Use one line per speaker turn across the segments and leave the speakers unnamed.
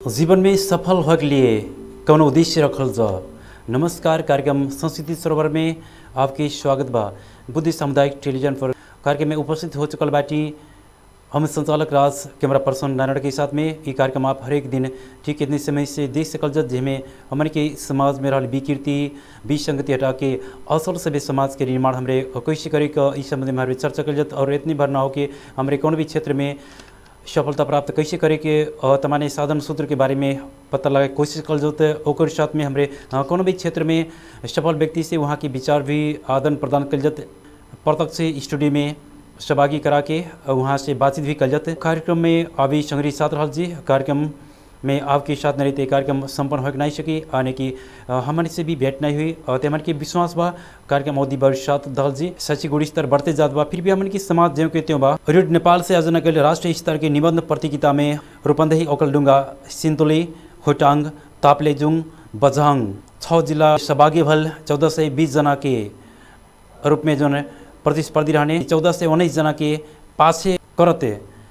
जीवन में सफल होके लिए कौन उद्देश्य रखल जा नमस्कार कार्यक्रम संस्कृति सरोवर में आपके स्वागत बा बुद्धि सामुदायिक टेलीविजन पर कार्यक्रम में उपस्थित हो चुकल बाटी हम संचालक राज कैमरा पर्सन नारायण के साथ में ये कार्यक्रम आप हर एक दिन ठीक इतने समय से देख सकल जत जिसमें हमारे के समाज में रहल विकृति विसंगति हटा के असल सभ्य समाज के निर्माण हमरे कैसे करे का इस संबंध में हमारे चर्चा कल जत और इतनी भर ना हो कि हमारे कौन भी क्षेत्र में सफलता प्राप्त कैसे करे के अ, तमाने साधन सूत्र के बारे में पता लगा कोशिश कल जोते ओकर साथ में हमरे अ, कोनो भी क्षेत्र में सफल व्यक्ति से वहाँ के विचार भी आदान प्रदान कल जाते प्रत्यक्ष स्टूडियो में सहभागी करा के अ, वहाँ से बातचीत भी कल जाते कार्यक्रम में अभी संग्रही साथ रहल जी कार्यक्रम में आपके साथ न रहते कार्यक्रम संपन्न हो नहीं सकी आने की अ, हमारे से भी भेंट नहीं हुई और हमारे के विश्वास बा कार्यक्रम अवधि वर्ष साथ दल जी शैक्षिक गुण स्तर बढ़ते जात बा फिर भी हमारे की समाज ज्यों के त्यों बा रेड नेपाल से आयोजना कल राष्ट्रीय स्तर के निबंध प्रतियोगिता में रूपंदही ओकलडुंगा सिंतुली होटांग तापलेजुङ बझाङ छः जिला सहभागी भल चौदह से बीस जना के रूप में जो प्रतिस्पर्धी रहने चौदह से उन्नीस जना के पासे करते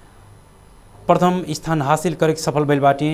प्रथम स्थान हासिल करे के सफल भइल बाटी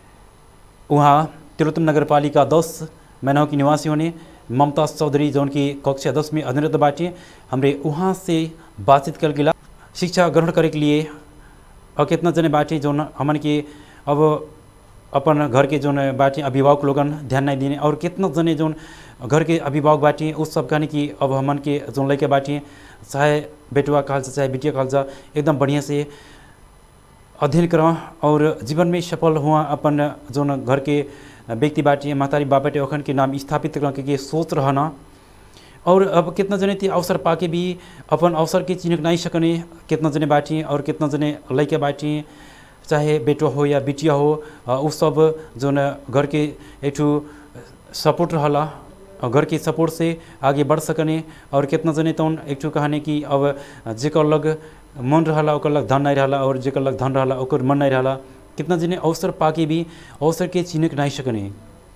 वहाँ तिलोत्तम नगरपालिका दस मैनव की निवासी होने ममताज चौधरी जौन की कक्षा दस में अध्ययनरत बाटी हमरे वहाँ से बातचीत कर गिला शिक्षा ग्रहण करे के लिए और कितना जने बाटी जौन हमन के अब अपन घर के जौन बाटी अभिभावक लोगन ध्यान नहीं देने और कितना जने जौन घर के अभिभावक बाटी उस सब कहने की अब हमन के जौन लड़के बाटी चाहे बेटुआ कहल जा चाहे बिटिया कहल जा एकदम बढ़िया से अध्ययन करा और जीवन में सफल हुआ अपन जौन घर के व्यक्ति बाटी महतारी बाबाटे ओखन के नाम स्थापित करने के सोच रहना और अब कितना जने ती अवसर पाके भी अपन अवसर के चिन्ह नहीं सकने कितना जने बाटी और कितना जने लड़के बाटी चाहे बेटो हो या बिटिया हो अ, उ सब जौन घर के एक सपोर्ट रहला और घर के सपोर्ट से आगे बढ़ सकने और कितना जने तौन एक कहानी कि अब जेकर लग मन रहला ओकर लग धन नहीं रहला और जेकर लग धन रहला ओकर मन नहीं रहला कितना जने अवसर पाके भी अवसर के चिन्ह नहीं सकने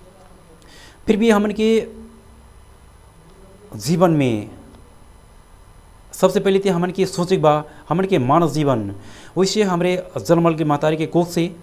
फिर भी हमन के जीवन में सबसे पहले तो हमन के सोचे बा हमन के मानव जीवन वैसे हमरे जन्मल के महतारी के कोख से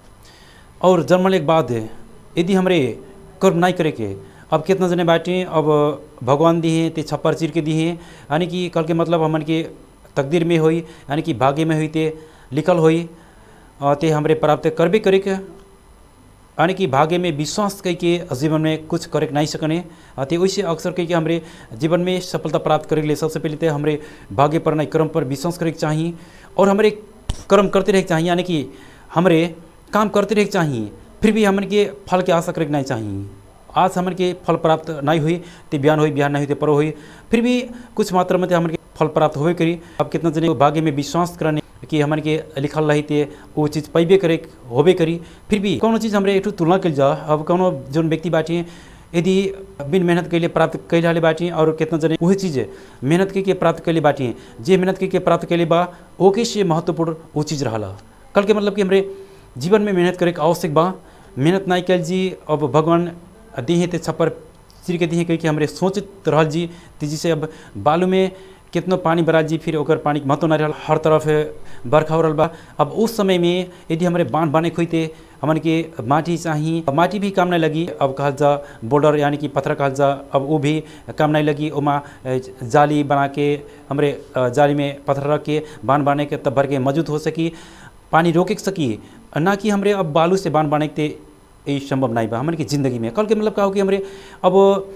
और जन्मले के बाद यदि हमरे कर्म नहीं करे के अब कितना जने बाटे अब भगवान दिए ते छप्पर चीर के दिए यानी कि कल के मतलब हमन के तकदीर में होई यानी कि भाग्य में हुई ते लिखल होई अ, ते हमरे प्राप्त करबे करे के यानी कि भाग्य में विश्वास कई के जीवन में कुछ करे नहीं सकने अति वैसे अक्सर कई के हमरे जीवन में सफलता प्राप्त करे के लिए सबसे पहले तो हमरे भाग्य पर नहीं कर्म पर विश्वास करे के चाहिए और हमरे कर्म करते रहे के चाहिए यानी कि हमरे काम करते रहे के चाहिए फिर भी हमन के फल के आशा करे के नहीं चाहिए आज हमन के फल प्राप्त नहीं हुई तो बिहान हुई बिहान नहीं हुई तो परो हुई फिर भी कुछ मात्रा में तो हमन के फल प्राप्त होबे करी अब कितना जने भाग्य में विश्वास करने कि हमन के लिखल रही थे वो चीज़ पैबे करे होबे करी फिर भी कोनो चीज़ हमरे एक तुलना कल जा अब कोनो जोन व्यक्ति बाटी यदि बिन मेहनत के लिए प्राप्त कैल हाले बाटी और कितना जने वही चीज़ मेहनत के, के प्राप्त कैले बाटी जे मेहनत के, के प्राप्त कैले बा ओके से महत्वपूर्ण वो चीज़ रहला कल के मतलब कि हमरे जीवन में मेहनत करे के आवश्यक बा मेहनत नहीं कैल जी अब भगवान दिहे ते छप्पर चिर के दिहे कह के हमरे सोचत रहल जी तेजी से अब बालू में कितनो पानी बरा जी फिर ओकर पानी के महत्व नहीं रहल हर तरफ बरखा हो रहल बा अब उस समय में यदि हमारे बांध बने खुते हमन के माटी चाहिए माटी भी काम नहीं लगी अब कहल जा बॉर्डर यानी कि पत्थर कहल जा अब वो भी काम नहीं लगी ओमा जाली बना के हमरे जाली में पत्थर रख के बांध बने के तब भर के मौजूद हो सकी पानी रोके सकी ना कि हमरे अब बालू से बांध बने के ये संभव नहीं बा हमन की ज़िंदगी में कल के मतलब का हो कि हमरे अब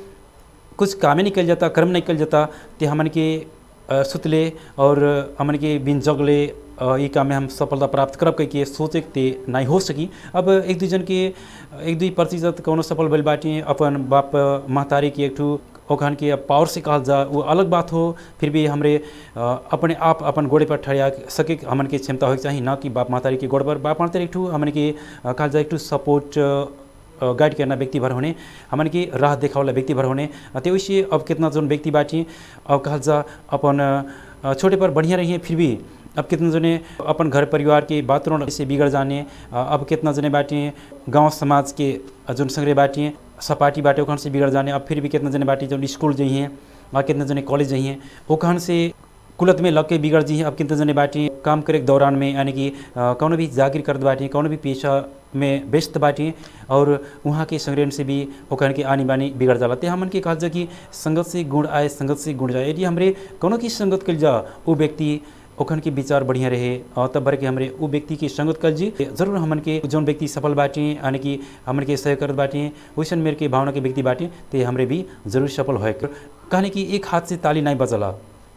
कुछ कामे निकल जाता कर्म निकल जाता ते हमन के अ, सुतले और हमन के बिन जगले अ, ई काम में हम सफलता प्राप्त करब कह के सोचे ते नहीं हो सकी अब एक दू जन के एक दुई प्रतिशत कौनो सफल भइल बाटी अपन बाप महतारी के एक ठू ओखन के पावर से कहल जा वो अलग बात हो फिर भी हमरे अ, अपने आप अपन गोड़े पर ठहरा सके हमन के क्षमता होके चाहिए ना कि बाप महतारी के गोड़ पर बाप महतारी एक ठू हमन के अ, कहल जा एक ठू सपोर्ट गाइड करना व्यक्ति भर होने हमन की राह देखावला व्यक्ति भर होने तो वैसे अब कितना जोन व्यक्ति बाटी अब कहल जा अपन अ, छोटे पर बढ़िया रहिए फिर भी अब कितना जने अपन घर परिवार के वातावरण से बिगड़ जाने अ, अब कितना जने बाटी गांव समाज के जोन संग्रह बाटी सपाटी बाटे ओखन से बिगड़ जाने अब फिर भी कितना जने बाटी जो स्कूल जाइए और कितना जने कॉलेज जाइए ओखन से कुलत में लग के बिगड़ जी अब कितने जने बाटी काम करे के दौरान में यानी कि अ, कौनो भी जागिर करत बाटी कौनो भी पेशा में व्यस्त बाटी और वहाँ के संग्रहण से भी ओखन के आनी बानी बिगड़ जाला ते हमन के कहल जा कि संगत से गुण आए संगत से गुण जाए यदि हमरे कौनो की संगत कल जा वो व्यक्ति ओखन के विचार बढ़िया रहे और तब भर के हमरे उ व्यक्ति के संगत कल जी जरूर हमन के जौन व्यक्ति सफल बाटी यानी कि हमन के सहयोग करत बाटी वैसन मेरे के भावना के व्यक्ति बाटी ते हमरे भी जरूर सफल होए कहने कि एक हाथ से ताली नहीं बजला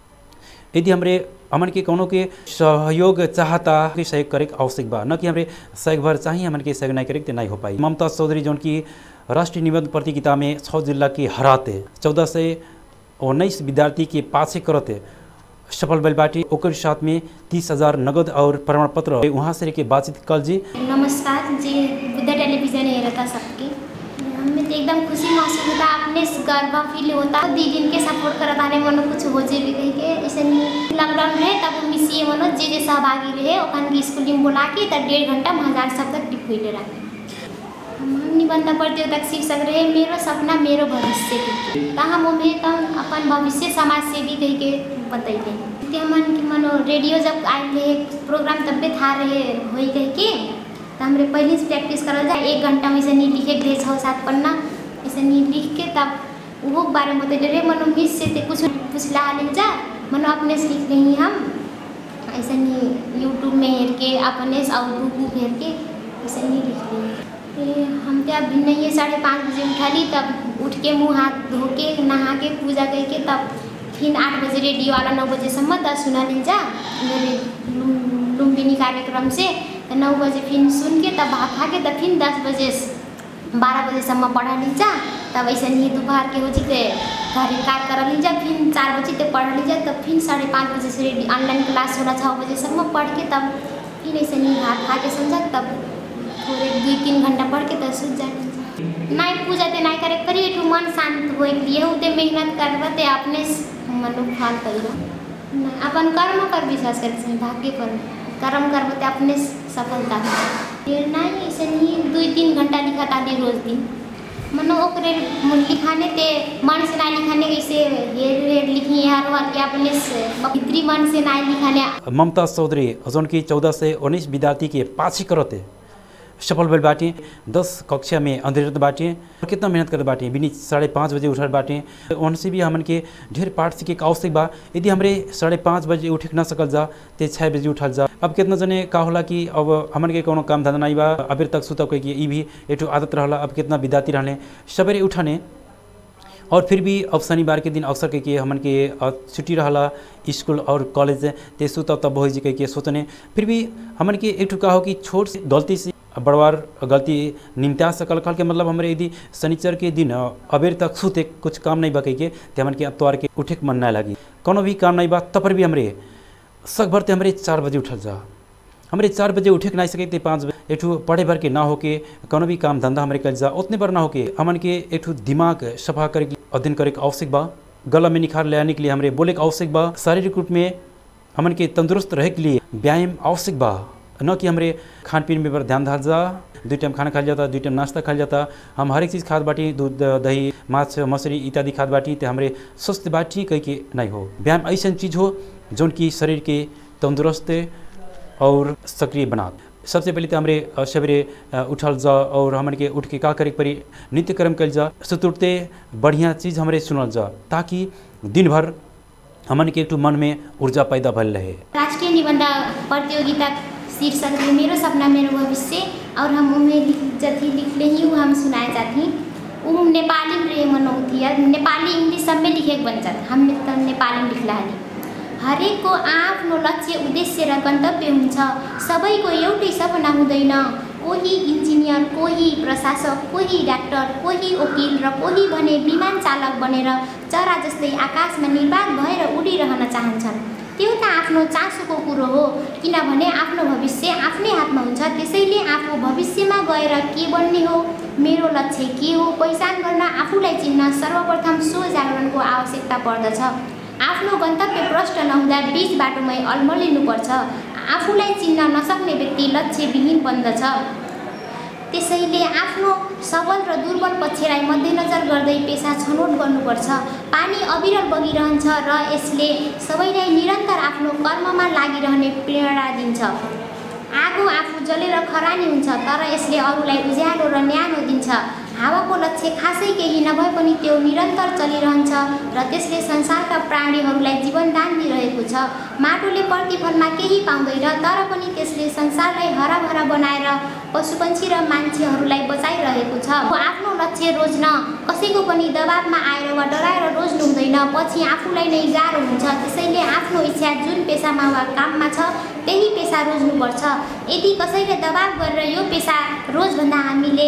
यदि हमरे हमन के कोनो के सहयोग चाहता कि सहयोग करे के आवश्यक बा न कि हमरे सहयोग भर चाहिए हमन के सहयोग नहीं करे के ते नहीं हो पाई ममता चौधरी जौन की राष्ट्रीय निबंध प्रतियोगिता में छः जिला के हराते चौदह से उन्नीस विद्यार्थी के पाछे करते सफल भइल बाटी ओकर साथ में तीस हजार नगद और प्रमाण पत्र वहाँ से के बातचीत कल जी
नमस्कार जी बुद्ध टेलीविजन हेरता सबके हमें तो एकदम खुशी महसूस होता अपने से गर्व फील होता दीदी के सपोर्ट करत आने मनो कुछ हो जे भी कह के ऐसे लॉकडाउन रहे तब मिसिए मनो जे जे सहभागी रहे ओखन के स्कूल में बुला के तब डेढ़ घंटा में हजार शब्द टिप हुई रहे हम निबंध प्रतियोगिता के शीर्षक रहे मेरो सपना मेरो भविष्य के त हम ओमे त अपन भविष्य समाज सेवी कह के बतैले ते हमन के मनो रेडियो जब आए रहे प्रोग्राम तब्बे था रहे होई कह के तो हमरे पहले से प्रैक्टिस करल जाए एक घंटा में ऐसे नहीं लिखे के रहे छः सात पन्ना ऐसे नहीं लिख के तब वो बारे में बतैले रहे मनो मिस से ते कुछ पुछला ले जा मनो अपने से लिख रही हम ऐसे नहीं यूट्यूब में हेर के अपने से और बुक बुक हेर के ऐसे नहीं लिख रही फिर हम तो अब नहीं साढ़े पाँच बजे उठली तब उठ के मुँह हाथ धो के नहा के पूजा करके तब फिर आठ बजे रेडियो वाला नौ बजेसम्म दस सुना ले जा मेरे लुम- लुम्बिनी कार्यक्रम से तो नौ बजे फिर सुन के तब भात खा के तब फिर दस बजे से बारह बजेसम्म पढ़ा ली जा तब ऐसे नहीं दोपहर के हो जीते घरे कार कर ली जा फिर चार बजे तक पढ़ ली जा तब फिर साढ़े पाँच बजे से रेडी ऑनलाइन क्लास होला छः बजेसम्म पढ़ के तब फिर ऐसे नहीं भात खा के समझा तब थोड़े दुई तीन घंटा पढ़ के तब सुत जाने नहीं पूजा ते नहीं करे करी एकठू मन शांत होए के लिए उते मेहनत करबा ते अपने से मन फल करियो नहीं, अपन कर्म पर विश्वास करे छै भाग्य पर कर्म करबो ते अपने से सफलता फिर नहीं ऐसे नहीं दुई तीन घंटा लिखा ताली रोज दिन मनो ओकरे लिखाने ते मन से ना लिखाने कैसे हेर हेर लिखी हर हर के अपने से भीतरी मन से ना लिखाने
ममता चौधरी जौन की चौदह से उन्नीस विद्यार्थी के पाछे करते सफल भइल बाटी दस कक्षा में अंधेरत बाटी और कितना मेहनत करत बाटी बिनी साढ़े पाँच बजे उठल बाटी उनसे भी हमन के ढेर पाठ सीखे के आवश्यक बा यदि हमरे साढ़े पाँच बजे उठे के ना सकल जा ते छः बजे उठल जा अब कितना जने का होला कि अब हमन के कोनो काम धंधा नहीं बा अबेर तक सुतब कह के ई भी एक आदत रहला अब कितना विद्यार्थी रहले सवेरे उठने और फिर भी अब शनिवार के दिन अवसर के के हमन के अ, छुट्टी रहला स्कूल और कॉलेज ते सुतब तब हो जी कह के सोचने फिर भी हमन के एक ठुका हो कि छोट से गलती से बड़वार गलती निमता सकल कल के मतलब हमारे यदि शनिचर के दिन अ, अबेर तक सुते कुछ काम नहीं बा कह के ते हमन के अतवार के उठे के मन नहीं लगी कोनो भी काम नहीं बा तब पर भी हमरे सक भर ते हमरे चार बजे उठल जा हमरे चार बजे उठे के नहीं सके ते पाँच बजे एठू पढ़े भर के ना होके कोनो भी काम धंधा हमरे कल जा उतने पर ना होके हमन के एठू दिमाग सफा करे के अध्ययन करे के आवश्यक बा गला में निखार ले आने के लिए हमरे बोले के आवश्यक बा शारीरिक रूप में हमन के तंदुरुस्त रहे के लिए व्यायाम आवश्यक बा न कि हमरे खान पीन में पर ध्यान धाल जा दुई टाइम खाना खाल जाता दुई टाइम नाश्ता खाल जाता हम हर एक चीज़ खाद बाटी दूध दही माछ मछली इत्यादि खाद बाटी ते हमरे स्वस्थ बाटी कह के नहीं हो व्यायाम ऐसा चीज़ हो जौन की शरीर के तंदुरुस्त और सक्रिय बना सबसे पहले तो हमरे अ, सवेरे अ, उठल जा और हमन के उठ के का करे के पड़ी नित्य कर्म कल जा सुत उठते बढ़िया चीज़ हमरे सुनल जा ताकि दिन भर हमन के एक मन में ऊर्जा पैदा भल रहे
राष्ट्रीय निबंध प्रतियोगिता शीर्षक है मेरो सपना मेरो भविष्य और हम उनमें लिख जथी लिखले ही वो हम सुनाए जाती वो नेपाली में रहे मनौती है नेपाली इंग्लिश सब में लिखे के बन जाता हमने तो नेपाली में लिखला हाली हरेकको आफ्नो लक्ष्य उद्देश्य र गन्तव्य हुन्छ सबैको एउटै सपना हुँदैन कोही इन्जिनियर कोही प्रशासक कोही डाक्टर कोही वकिल र कोही भने विमान चालक बनेर चरा जस्तै आकाशमा निर्वाध भएर उडिरहन चाहन्छन् त्यो त आफ्नो चासोको कुरो हो किनभने आफ्नो भविष्य आफ्नै हातमा हुन्छ त्यसैले आफू भविष्यमा गएर के बन्ने हो मेरो लक्ष्य के हो पहिचान गर्न आफूलाई चिन्न सर्वप्रथम सो जागरणको आवश्यकता पर्दछ आफ्नो गन्तव्य प्रष्ट नहुँदा बिच बाटोमै अल्मलिनुपर्छ आफूलाई चिन्न नसक्ने व्यक्ति लक्ष्यविहीन बन्दछ त्यसैले आफ्नो सबल र दुर्बल पक्षलाई मध्यनजर गर्दै पेसा छनौट गर्नुपर्छ पानी अविरल बगिरहन्छ र यसले सबैलाई निरन्तर आफ्नो कर्ममा लागिरहने प्रेरणा दिन्छ आगो आफू जलेर खरानी हुन्छ तर यसले अरूलाई उज्यालो र न्यानो दिन्छ हावाको लक्ष्य खासै केही नभए पनि त्यो निरन्तर चलिरहन्छ र त्यसले संसारका प्राणीहरूलाई जीवनदान दिइरहेको छ माटोले प्रतिफलमा केही पाउँदैन तर पनि त्यसले संसारलाई हराभरा बनाएर पशुपन्छी र मान्छेहरूलाई बचाइरहेको छ आफ्नो लक्ष्य रोज्न कसैको पनि दबाबमा आएर वा डराएर रोज्नु हुँदैन पछि आफूलाई नै गाह्रो हुन्छ त्यसैले आफ्नो इच्छा जुन पेसामा वा काममा छ त्यही पेसा रोज्नुपर्छ यदि कसैले दबाब गरेर यो पेसा रोज भन्दा हामीले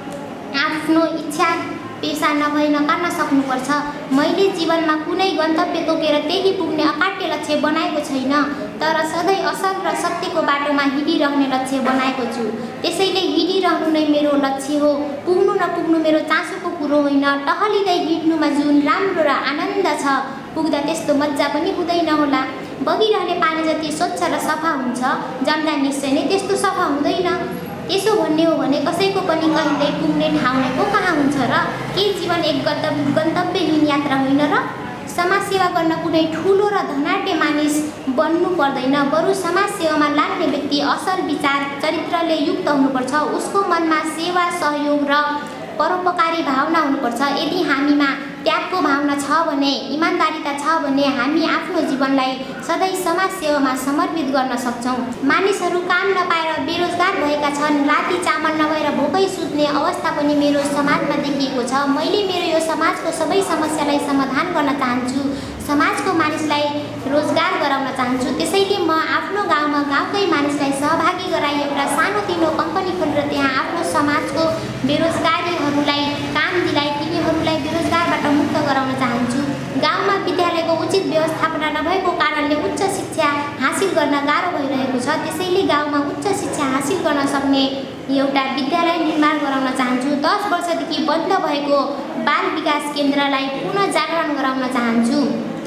आफ्नो इच्छा पेसा नभई नकार्न सक्नुपर्छ मैले जीवनमा कुनै गन्तव्य तोकेर त्यही पुग्ने अकाट्य लक्ष्य बनाएको छैन तर सधैँ असल र सत्यको बाटोमा हिँडिरहने लक्ष्य बनाएको छु त्यसैले हिँडिरहनु नै मेरो लक्ष्य हो पुग्नु नपुग्नु मेरो चासोको कुरो होइन टहलिँदै हिँड्नुमा जुन राम्रो र आनन्द छ पुग्दा त्यस्तो मजा पनि हुँदैन होला बगिरहने पानी जति स्वच्छ र सफा हुन्छ जम्दा निश्चय नै त्यस्तो सफा हुँदैन यसो भन्ने हो भने कसैको पनि कहिल्यै पुग्ने ठाउँ नै को कहाँ हुन्छ र के जीवन एक गन्तव्य गन्तव्यहीन यात्रा होइन र समाजसेवा गर्न कुनै ठुलो र धनाढ्य मानिस बन्नु पर्दैन बरु समाजसेवामा लाग्ने व्यक्ति असल विचार चरित्रले युक्त हुनुपर्छ उसको मनमा सेवा सहयोग र परोपकारी भावना हुनुपर्छ यदि हामीमा त्यागको भावना छ भने इमान्दारिता छ भने हामी आफ्नो जीवनलाई सधैँ समाज सेवामा समर्पित गर्न सक्छौँ मानिसहरू काम नपाएर बेरोजगार भएका छन् राति चामल नभएर भोकै सुत्ने अवस्था पनि मेरो समाजमा देखिएको छ मैले मेरो यो समाजको सबै समस्यालाई समाधान गर्न चाहन्छु समाजको मानिसलाई रोजगार गराउन चाहन्छु त्यसैले म आफ्नो गाउँमा गाउँकै मानिसलाई सहभागी गराई एउटा सानोतिनो कम्पनी खोलेर त्यहाँ आफ्नो समाजको बेरोजगारीहरूलाई काम दिलाई तिनीहरूलाई बेरोजगारबाट मुक्त गराउन चाहन्छु गाउँमा विद्यालयको उचित व्यवस्थापना नभएको कारणले उच्च शिक्षा हासिल गर्न गाह्रो भइरहेको छ त्यसैले गाउँमा उच्च शिक्षा हासिल गर्न सक्ने एउटा विद्यालय निर्माण गराउन चाहन्छु दस वर्षदेखि बन्द भएको बाल विकास केन्द्रलाई पुनः जागरण गराउन चाहन्छु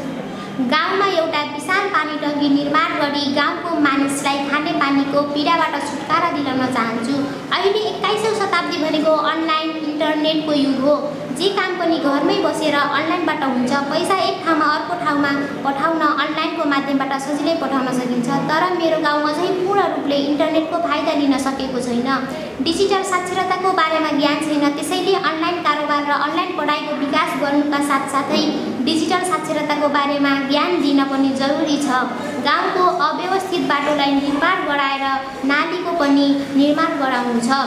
गाउँमा एउटा विशाल पानी टङ्की निर्माण गरी गाउँको मानिसलाई खाने पानीको पीडाबाट छुटकारा दिलाउन चाहन्छु अहिले एक्काइसौँ शताब्दी भनेको अनलाइन इन्टरनेटको युग हो जे काम पनि घरमै बसेर अनलाइनबाट हुन्छ पैसा एक ठाउँमा अर्को ठाउँमा पठाउन अनलाइनको माध्यमबाट सजिलै पठाउन सकिन्छ तर मेरो गाउँ अझै पूर्ण रूपले इन्टरनेटको फाइदा लिन सकेको छैन डिजिटल साक्षरताको बारेमा ज्ञान छैन त्यसैले अनलाइन कारोबार र अनलाइन पढाइको विकास गर्नुका साथसाथै डिजिटल साक्षरताको बारेमा ज्ञान दिन पनि जरुरी छ गाउँको अव्यवस्थित बाटोलाई निर्माण गराएर नालीको पनि निर्माण गराउनु छ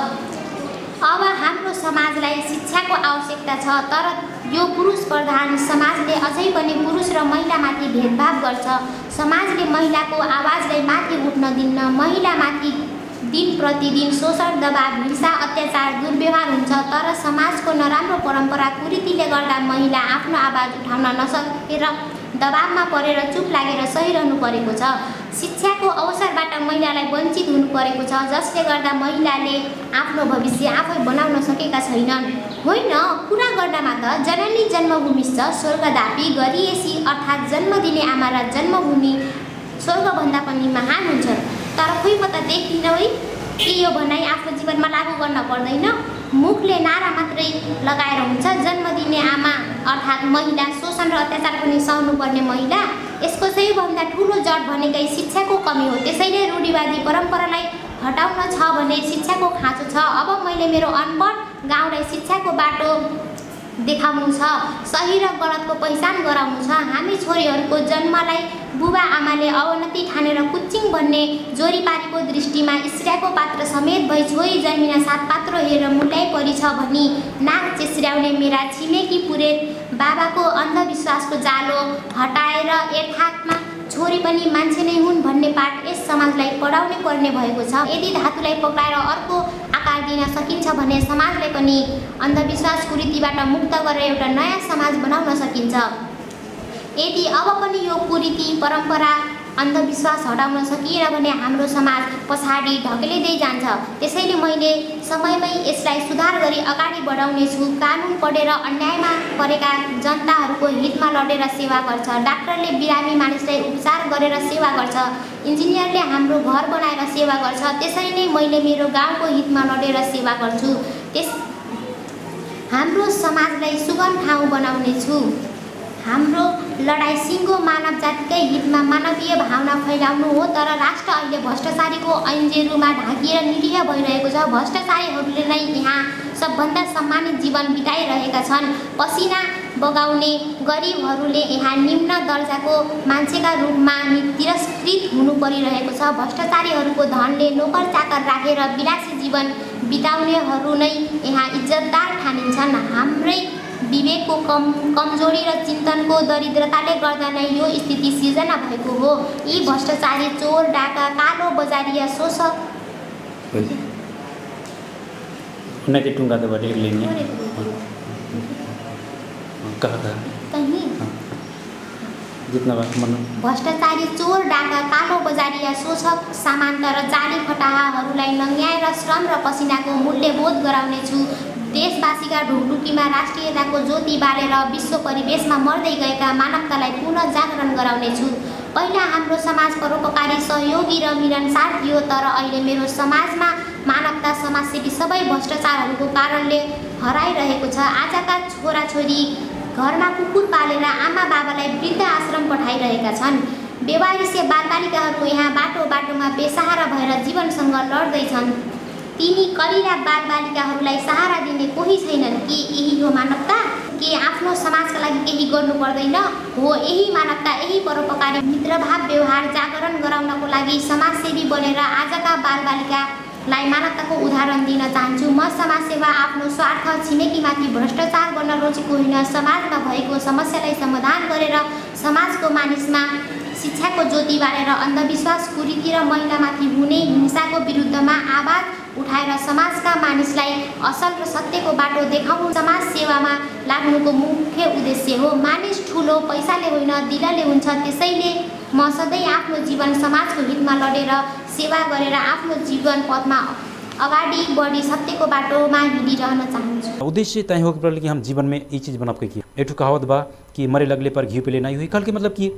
अब हाम्रो समाजलाई शिक्षाको आवश्यकता छ तर यो पुरुष प्रधान समाजले अझै पनि पुरुष र महिलामाथि भेदभाव गर्छ समाजले महिलाको आवाजलाई माथि उठ्न दिन्न महिलामाथि दिन प्रतिदिन शोषण दबाव हिंसा अत्याचार दुर्व्यवहार हुन्छ तर समाजको नराम्रो परम्परा कुरीतिले गर्दा महिला आफ्नो आवाज उठाउन नसकेर दबावमा परेर चुप लागेर सहिरहनु परेको छ शिक्षाको अवसरबाट महिलालाई वञ्चित हुनु परेको छ जसले गर्दा महिलाले आफ्नो भविष्य आफै बनाउन सकेका छैनन् होइन कुरा गर्दामा त जननी जन्मभूमिश्च स्वर्गदापी गरिएसी अर्थात् जन्म दिने आमा र जन्मभूमि स्वर्गभन्दा पनि महान हुन्छ तर खोइ म त देखिनँ है के यो भनाइ आफ्नो जीवनमा लागू गर्न पर्दैन मुखले नारा मात्रै लगाएर हुन्छ जन्म दिने आमा अर्थात् महिला शोषण र अत्याचार पनि सहनु पर्ने महिला यसको सबैभन्दा ठुलो जड भनेकै शिक्षाको कमी हो त्यसैले रूढिवादी परम्परालाई हटाउन छ भने शिक्षाको खाँचो छ अब मैले मेरो अनपढ गाउँलाई शिक्षाको बाटो देखाउनु छ सही र गलतको पहिचान गराउनु छ हामी छोरीहरूको जन्मलाई बुबा आमाले अवनति ठानेर कुच्चिङ भन्ने जोरीपारीको दृष्टिमा स्त्रीको पात्र समेत भई छोरी जन्मिन सात पात्र हेरेर मुल्याइ परी छ भनी नाक चेस्र्याउने मेरा छिमेकी पुरेत बाबाको अन्धविश्वासको जालो हटाएर यथार्थमा छोरी पनि मान्छे नै हुन् भन्ने पाठ यस समाजलाई पढाउनै पर्ने भएको छ यदि धातुलाई पक्राएर अर्को आकार दिन सकिन्छ भने समाजलाई पनि अन्धविश्वास कुरीतिबाट मुक्त गरेर एउटा नयाँ समाज बनाउन सकिन्छ यदि अब पनि यो कुरीति परम्परा अन्धविश्वास हटाउन सकिएन भने हाम्रो समाज पछाडि ढकेलिँदै जान्छ त्यसैले मैले समयमै यसलाई सुधार गरी अगाडि बढाउने छु कानुन पढेर अन्यायमा परेका जनताहरूको हितमा लडेर सेवा गर्छ डाक्टरले बिरामी मानिसलाई उपचार गरेर सेवा गर्छ इन्जिनियरले हाम्रो घर बनाएर सेवा गर्छ त्यसरी नै मैले मेरो गाउँको हितमा लडेर सेवा गर्छु त्यस हाम्रो समाजलाई सुगम ठाउँ बनाउने छु हाम्रो लडाइँ सिङ्गो मानव जातिकै हितमा मानवीय भावना फैलाउनु हो तर राष्ट्र अहिले भ्रष्टाचारीको ऐन्जेरूमा ढाकिएर निरीह भइरहेको छ भ्रष्टाचारीहरूले नै यहाँ सबभन्दा सम्मानित जीवन बिताइरहेका छन् पसिना बगाउने गरिबहरूले यहाँ निम्न दर्जाको मान्छेका रूपमा नि तिरस्कृत हुनु परिरहेको छ भ्रष्टाचारीहरूको धनले नोकर चाकर राखेर विलासी जीवन बिताउनेहरू नै यहाँ इज्जतदार ठानिन्छन् हाम्रै विवेकको कम कमजोरी र चिन्तनको दरिद्रताले गर्दा नै यो स्थिति सिर्जना भएको हो यी भ्रष्टाचारी चोर डाका कालो बजारिया शोषक
उन्नति टुङ्गा त बटे लेने कहाँ कहाँ
कहीँ
जितना बात मन
भ्रष्टाचारी चोर डाका कालो बजारिया शोषक सामान्त र जाली फटाहाहरूलाई नङ्ग्याएर श्रम र पसिनाको मूल्य बोध गराउनेछु देशवासीका ढुकढुकीमा राष्ट्रियताको ज्योति बालेर विश्व परिवेशमा मर्दै गएका मानवतालाई पुनः जागरण गराउनेछु पहिला हाम्रो समाज परोपकारी सहयोगी र मिलनसार थियो तर अहिले मेरो समाजमा मानवता समाजसेवी सबै भ्रष्टाचारहरूको कारणले हराइरहेको छ आजका छोराछोरी घरमा कुकुर पालेर आमा बाबालाई वृद्ध आश्रम पठाइरहेका छन् बेवारिसे बालबालिकाहरू यहाँ बाटो बाटोमा बेसहारा भएर जीवनसँग लड्दैछन् तिनी कलिला बालबालिकाहरूलाई सहारा दिने कोही छैनन् के यही हो मानवता के आफ्नो समाजका लागि केही गर्नु पर्दैन हो यही मानवता यही परोपकारी मित्रभाव व्यवहार जागरण गराउनको लागि समाजसेवी बनेर आजका बालबालिकालाई मानवताको उदाहरण दिन चाहन्छु म समाजसेवा आफ्नो स्वार्थ छिमेकीमाथि भ्रष्टाचार गर्न रोजेको होइन समाजमा भएको समस्यालाई समाधान गरेर समाजको मानिसमा शिक्षाको ज्योति बालेर अन्धविश्वास कुरीति र महिलामाथि हुने हिंसाको विरुद्धमा आवाज उठाएर समाजका मानिसलाई असल र सत्यको बाटो देखाउनु समाज सेवामा लाग्नुको मुख्य उद्देश्य हो मानिस ठुलो पैसाले होइन दिलले हुन्छ त्यसैले म सधैँ आफ्नो जीवन समाजको हितमा लडेर सेवा गरेर आफ्नो जीवन पथमा अगाडि बढी सत्यको बाटोमा हिँडिरहन चाहन्छु
उद्देश्य तय हो कि कि हम जीवन में ये चीज़ बना के किया एठू कहावत बा कि मरे लगले पर घी पिले नहीं हुई कल के मतलब कि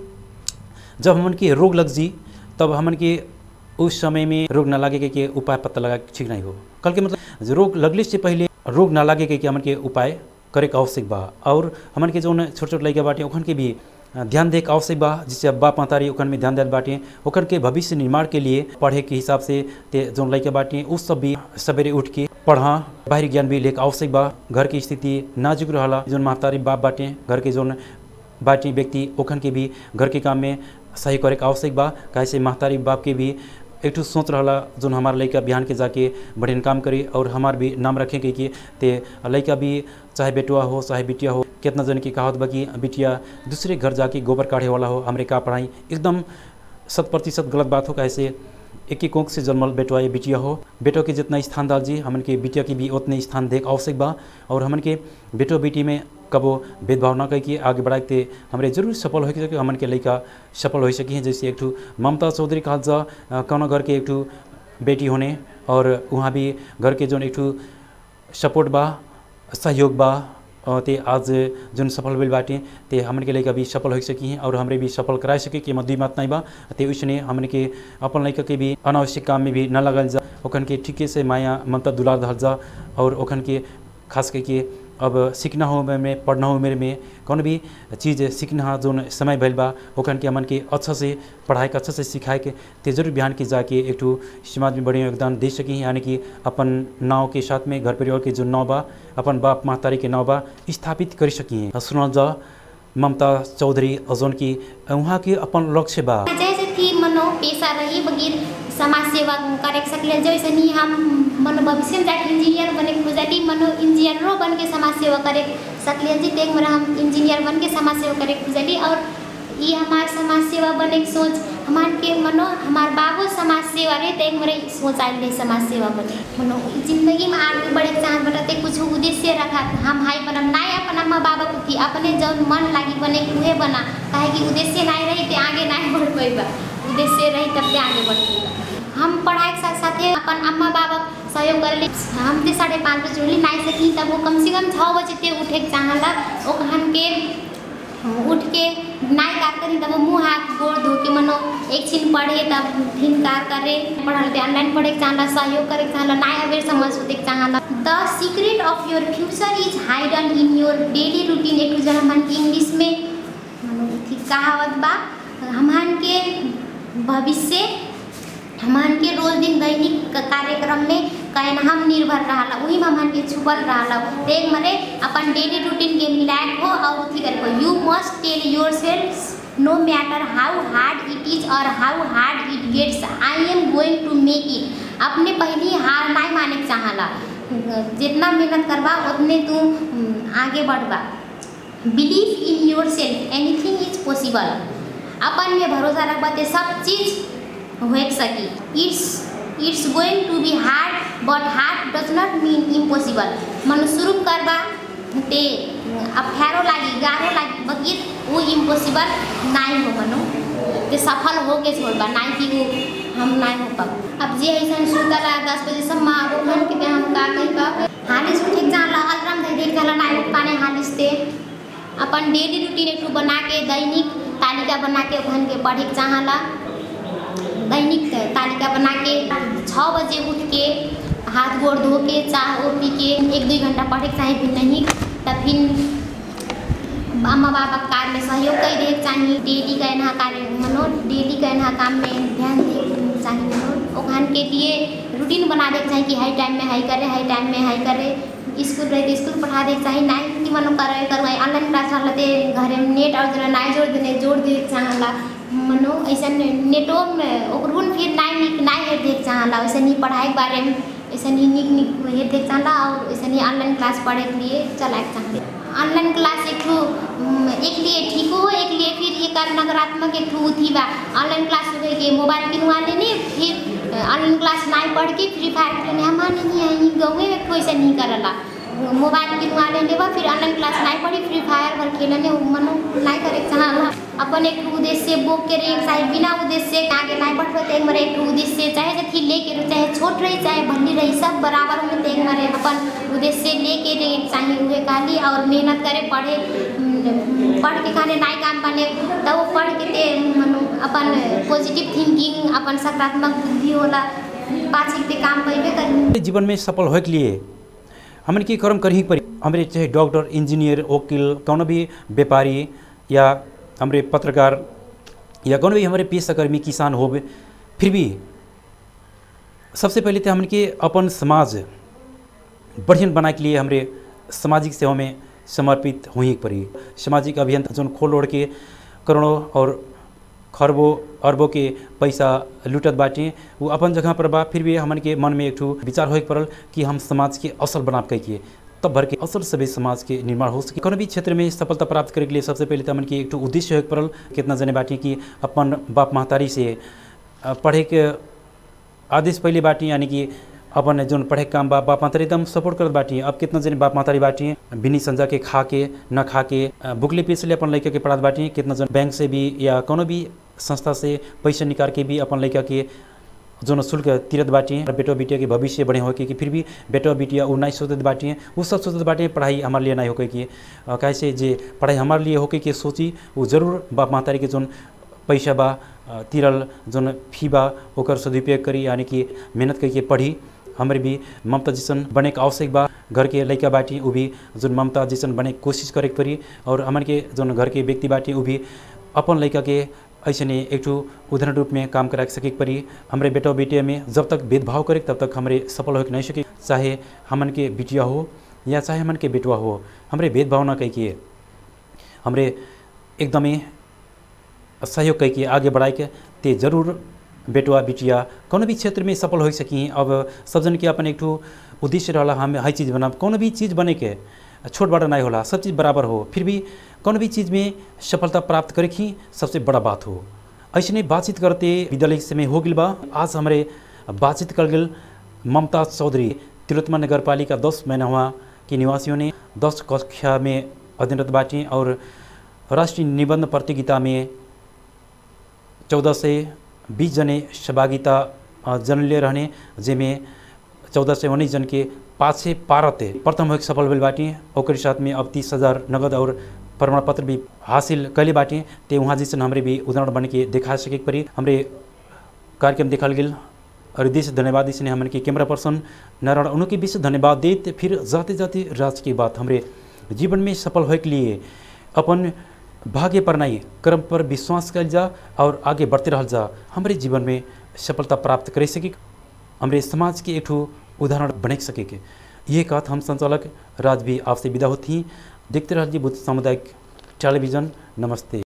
जब हमन के रोग लग जी तब हमन के उस समय में रोग ना लागे के, के उपाय पता लगा के ठीक नहीं हो कल के मतलब रोग लगले से पहले रोग ना लागे के, के हमन के उपाय करे के आवश्यक बा और हमन के जो छोट छोट लड़का बाटे ओखन के भी ध्यान दे के आवश्यक बा जिससे अब बाप मातारी ओखन में ध्यान देल बाटे ओखन के भविष्य निर्माण के लिए पढ़े के हिसाब से ते जो लड़का बाटे उस सब भी सवेरे उठ के पढ़ा बाहरी ज्ञान भी लेके आवश्यक बा घर की स्थिति नाजुक रहला जो महतारी बाप बाटे घर के जो बाटी व्यक्ति ओखन के भी घर के काम में सही करे के आवश्यक बा कैसे महतारी बाप के भी एक ठो सोच रहा जो हमारा लड़का बिहान के जाके बढ़िया काम करे और हमार भी नाम रखे के कि ते लड़का भी चाहे बेटुआ हो चाहे बिटिया हो कितना जन की कहावत बा कि बिटिया दूसरे घर जाके गोबर काढ़े वाला हो हमारे का पढ़ाई एकदम शत प्रतिशत गलत बात हो कैसे एक ही कोख से जन्मल बेटवा या बिटिया हो बेटो के जितना स्थान डाल जी हमन के बिटिया की भी उतने स्थान देख आवश्यक बा और हमन के बेटो बेटी में कबो भेदभाव न करके आगे बढ़ाते हमारे जरूर सफल हो सके हमन के लड़का सफल हो सकी हैं जैसे एक ठू ममता चौधरी कहल जा कौन घर के एक ठू बेटी होने और वहाँ भी घर के जो एक ठू सपोर्ट बा सहयोग बा ते आज जुन सफल भइल बाटे ते हमन के लड़का भी सफल हो सकी हैं और हमरे भी सफल करा सके कि मद्दी बात नहीं बा ते उसने हमन के अपन लड़का के भी अनावश्यक काम में भी न लगल जा ओखन के ठीके से माया ममता दुलार धल जा और ओखन के खास करके अब सीखना हो में पढ़ना हो मेरे में कौन भी चीज़ सीखना जो समय भैल बा ओखन के हमन के अच्छा से पढ़ाई के अच्छा से सिखाए के ते जरूर बिहान के जाके एक ठू समाज में बढ़िया योगदान दे सकी यानी कि अपन नाव के साथ में घर परिवार के जो नाव बा अपन बाप महतारी के नाव बा स्थापित कर सकी हैं सुनल जा ममता चौधरी अजोन की वहाँ के अपन लक्ष्य बा
जैसे कि मनो पेशा रही बगैर समाज सेवा करे सकले जैसे नहीं हम मनो भविष्य में जाके इंजीनियर बने खुजली मनो इंजीनियरों बन के समाज सेवा करे सकले जी देख मेरा हम इंजीनियर बन के समाज सेवा करे खुजली और ये हमार समाज सेवा बने की सोच हमार के मनो हमार बाबू समाज सेवा रहे देख मेरे सोच आए रहे समाज सेवा बने मनो जिंदगी में आगे बढ़े चाह बटाते कुछ उद्देश्य रखा हम हाई बनम ना अपन अम्मा बाबा को थी अपने जौन मन लागी बने उहे बना काहे कि उद्देश्य नहीं रही ते आगे नहीं बढ़ पैबा उद्देश्य रही तब ते आगे बढ़ पैबा हम पढ़ाई के साथ साथ अपन अम्मा बाबा सहयोग करे हम ते साढ़े पाँच बजे उठली नहीं सकी तब वो कम से कम छः बजे ते उठे के चाहला ओखन के उठ के नाई कार करी तब मुँह हाथ गोड़ धो के मनो एक छिन पढ़े तब फिर कार करे पढ़ल ते ऑनलाइन पढ़े के चाहला सहयोग करे के चाहला नाई अवेर समझ होते के चाहला the secret of your future is hidden in your daily routine एक जन हमन के इंग्लिश में मनो थी कहावत बा हमन के भविष्य हमन के रोज दिन दैनिक कार्यक्रम में कहन हम निर्भर रहला वही में हमन के छुपल रहला देख मरे अपन डेली रूटीन के मिलाए हो और उठी करे हो you must tell yourself no matter how hard it is or how hard it gets I am going to make it अपने पहली हार नहीं माने के चाहला जितना मेहनत करबा उतने तू आगे बढ़बा believe in yourself anything is possible अपन में भरोसा रखबा ते सब चीज हो सकी it's it's going to be hard but hard does not mean impossible मन शुरू करबा ते अफेरो लागी गारो लागी बगिर वो इम्पॉसिबल नहीं हो मनो ते सफल हो के छोड़बा नहीं कि वो हम नहीं हो पाब अब जे ऐसा सुतला दस बजे सब माँ वो मन के हम का कही का हालिस उठे जाला अलार्म दे देख जाला नहीं उठ पाने हालिस ते अपन डेली रूटीन एक बना के दैनिक तालिका बना के ओखन के पढ़े के चाहला दैनिक तालिका बना के छः बजे उठ के हाथ गोड़ धो के चाह ओ पी के एक दुई घंटा पढ़े के चाहे फिर नहीं तब फिर अम्मा बाबा के कार्य में सहयोग कर दे चाहिए डेली का एना कार्य मनो डेली का एना काम में ध्यान दे चाहिए मनो ओखान के लिए रूटीन बना दे चाहिए कि हाई टाइम में हाई करे हाई टाइम में हाई करे स्कूल रहे तो स्कूल पढ़ा दे चाहिए नाइन कि मनो करे करवाए ऑनलाइन क्लास चलते घर में नेट और जरा नाई जोड़ देने जोड़ दे चाहला मनो ऐसा नेटो में ओकरो फिर नाई निक नाई हेर देख चाहला वैसे नहीं पढ़ाई के बारे में ऐसा नहीं निक निक हेर देख चाहला और ऐसा नहीं ऑनलाइन क्लास पढ़े के लिए चलाए के चाहते ऑनलाइन क्लास एक ठो एक लिए ठीक हो एक लिए फिर एक नकारात्मक एक ठो थी बा ऑनलाइन क्लास हो गई के मोबाइल किनवा लेने फिर ऑनलाइन क्लास नहीं पढ़ के फ्री फायर खेलने हमारे नहीं आई गाँव में एक ठो ऐसा नहीं करला मोबाइल किनवा लेने बा फिर ऑनलाइन क्लास नहीं पढ़ी फ्री फायर भर खेलने मनो नहीं करे चाहला अपन एक उद्देश्य बोक के रहे चाहे बिना उद्देश्य आगे नहीं बढ़ पाते मरे एक उद्देश्य चाहे जथी लेके चाहे छोट रही चाहे भली रही सब बराबर में तेग मरे अपन उद्देश्य लेके रहे चाहिए हुए काली और मेहनत करे पढ़े पढ़ के खाने नहीं काम पाने तब वो पढ़ के ते मनो अपन पॉजिटिव थिंकिंग अपन सकारात्मक बुद्धि होला पाछे के काम पैबे कर
जीवन में सफल होए के लिए हमन की कर्म करही पड़ी हमारे चाहे डॉक्टर इंजीनियर वकील कौन भी व्यापारी या हमारे पत्रकार या कौन भी हमारे पेशाकर्मी किसान हो फिर भी सबसे पहले तो हमन के अपन समाज बढ़िया बनाए के लिए हमारे सामाजिक सेवा में समर्पित हो पड़ी सामाजिक अभियान जो खोल ओढ़ के करोड़ों और खरबों अरबों के पैसा लूटत बाटे वो अपन जगह पर बा फिर भी हमन के मन में एक विचार हो पड़ल कि हम समाज के असल बनाप कह तब भर के असल सभी समाज के निर्माण हो सके कोनो भी क्षेत्र में सफलता प्राप्त करे के लिए सबसे पहले तो हमन के एक उद्देश्य हो पड़ल कितना जने बाटी कि अपन बाप महतारी से पढ़े के आदेश पहले बाटी यानी कि अपन जो पढ़े के काम बा बाप महतारी एकदम सपोर्ट करत बाटी अब कितना जने बाप महतारी बाटी बिनी संजा के खा के न खा के भुखले पेट अपन लड़का के पढ़ात बाटी कितना जन बैंक से भी या कोनो भी संस्था से पैसा निकाल के भी अपन लड़का के जो शुल्क तीरत बाटी बेटो बिटिया के भविष्य बने हो कि फिर भी बेटो बिटिया वो नहीं सोचत बाटी वो सब सोचत बाटी पढ़ाई हमारे लिए नहीं होके कि कैसे जे पढ़ाई हमारे लिए होके कि सोची वो जरूर बाप महतारी के जोन पैसा बा तिरल जोन फी बा ओकर सदुपयोग करी यानी कि मेहनत करके पढ़ी हमारे भी ममता जैसन बने के आवश्यक बा घर के लड़का बाटी वो भी जो ममता जैसन बने कोशिश करे के पड़ी और हमारे के जो घर के व्यक्ति बाटी वो भी अपन लड़का के ऐसे नहीं एक उदाहरण रूप में काम करा सके पड़ी हमारे बेटा बेटिया में जब तक भेदभाव करे तब तक हमारे सफल हो नहीं सके चाहे हमन के बिटिया हो या चाहे हमन के बेटुआ हो हमारे भेदभाव न कह के हमारे एकदमै सहयोग कह के आगे बढ़ाए के ते जरूर बेटुआ बिटिया कोनो भी क्षेत्र में सफल हो सकी अब सब जन के अपन एक उद्देश्य रहा हम हर चीज़ बना कोनो भी चीज़ बने के छोट बड़ा नहीं होला सब चीज़ बराबर हो फिर भी कोनो भी चीज़ में सफलता प्राप्त करे ही सबसे बड़ा बात हो ऐसे बातचीत करते विद्यालय समय हो गल बा आज हमारे बातचीत कर गल ममता चौधरी तिलोत्तमा नगर पालिका दस महीना के निवासियों ने दस कक्षा में अध्ययनरत बाटी और राष्ट्रीय निबंध प्रतियोगिता में चौदह से बीस जने सहभागिता जन ले रहने जेमें चौदह से उन्नीस जन के पाँच से पारत प्रथम हो सफल भेल बाटी और साथ में अब तीस हज़ार नगद और प्रमाण पत्र भी हासिल कैले बाटे ते वहाँ जैसे हमरे भी उदाहरण बन के दिखा सके के पड़ी हमरे कार्यक्रम देखल गेल और देश धन्यवाद इसने हमन के कैमरा पर्सन नारायण उनके बीच धन्यवाद देते फिर जाते जाते राज की बात हमरे जीवन में सफल होए के लिए अपन भाग्य पर नहीं कर्म पर विश्वास कर जा और आगे बढ़ते रह जा हमारे जीवन में सफलता प्राप्त कर सके हमारे समाज के एक उदाहरण बने सके के ये बात हम संचालक राज भी आपसे विदा होती देखते रह जी बुद्ध सामुदायिक टेलीविज़न नमस्ते